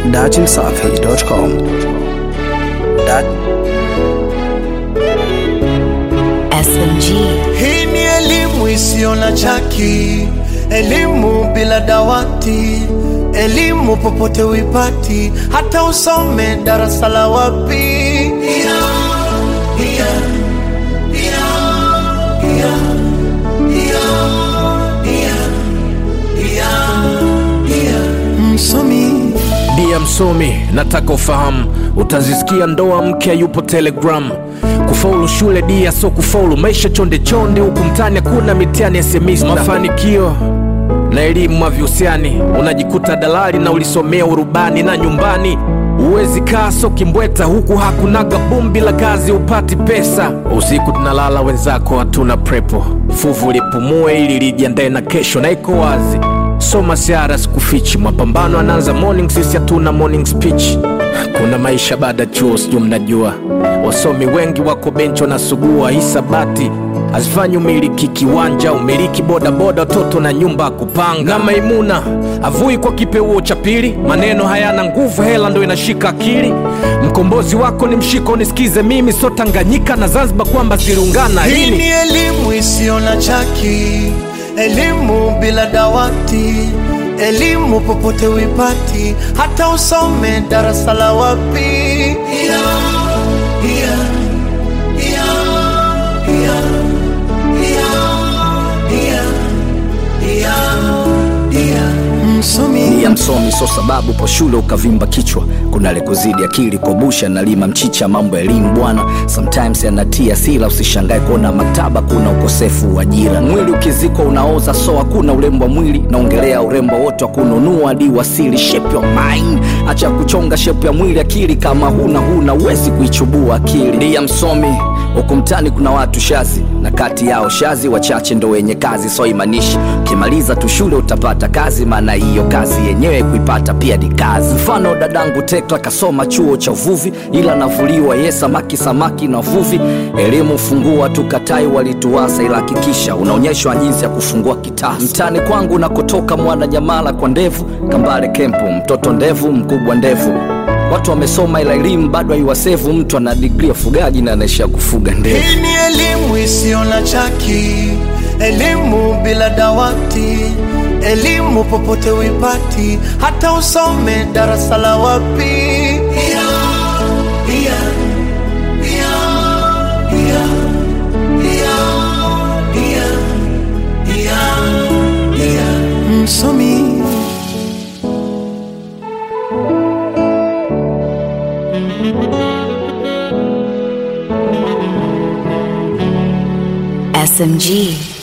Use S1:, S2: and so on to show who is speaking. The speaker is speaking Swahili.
S1: datimsafi.com. Dat
S2: SMG.
S3: Hii ni elimu isiyo na chaki, elimu bila dawati, elimu popote uipati, hata usome darasa la wapi. Yeah, yeah, yeah, yeah, yeah, yeah, yeah, yeah. Msomi
S4: Dia msomi, nataka ufahamu, utazisikia ndoa mke yupo Telegram. Kufaulu shule dia so kufaulu maisha chonde chonde, huku mtani hakuna mitihani ya semista. Mafanikio na elimu havihusiani, unajikuta dalali na ulisomea urubani na nyumbani Uwezi kaa so kimbweta huku hakunaga boom bila kazi upati pesa. Usiku tunalala wenzako hatuna prepo, fuvu lipumue ili lijiandae na kesho, na iko wazi soma siara sikufichi, mapambano anaanza morning, sisi hatuna morning speech. Kuna maisha baada ya chuo, sijui mnajua, wasomi wengi wako benchi wanasugua hisabati hazifanyi umiliki kiwanja, umiliki bodaboda, watoto na nyumba ya kupanga. Na Maimuna avui kwa kipeuo cha pili, maneno hayana nguvu, hela ndo inashika akili. Mkombozi wako ni mshiko, nisikize mimi, so Tanganyika na Zanzibar kwamba ziliungana
S3: Hii
S4: lini?
S3: ni elimu isiyo na chaki, elimu bila dawati, elimu popote uipati, hata usome darasa la wapi. Yeah, yeah, yeah, yeah, yeah, yeah, yeah. Msomi
S1: ya msomi so sababu po shule ukavimba kichwa kuna lekuzidi akili kobusha na lima mchicha mambo ya elimu bwana sometimes yanatia sila usishangae kuona maktaba kuna ukosefu wa ajira mwili ukizikwa unaoza so hakuna urembo wa mwili naongelea urembo wote wa kununua hadi wasili shape your mind acha kuchonga shape ya mwili akili kama huna huna uwezi kuichubua akili ndiya msomi huku mtani kuna watu shazi na kati yao shazi wachache ndo wenye kazi so imanishi ukimaliza tu shule utapata kazi maana hiyo kazi yenyewe kuipata pia ni kazi mfano dadangu tekla kasoma chuo cha uvuvi ila navuliwa ye samaki samaki na uvuvi elimu fungua tukatai walituasa ila hakikisha unaonyeshwa jinsi ya kufungua kitasa mtani kwangu nakotoka mwana nyamala kwa ndevu kambale kempu mtoto ndevu mkubwa ndevu watu wamesoma ila elimu bado haiwasevu mtu ana digri ya ufugaji na anaishia kufuga ndevu
S3: Hii ni elimu isiyo na chaki, elimu bila dawati, elimu popote uipati, hata usome darasa la wapi. Yeah, yeah, yeah, yeah, yeah, yeah, yeah, yeah. Msomi
S2: SMG.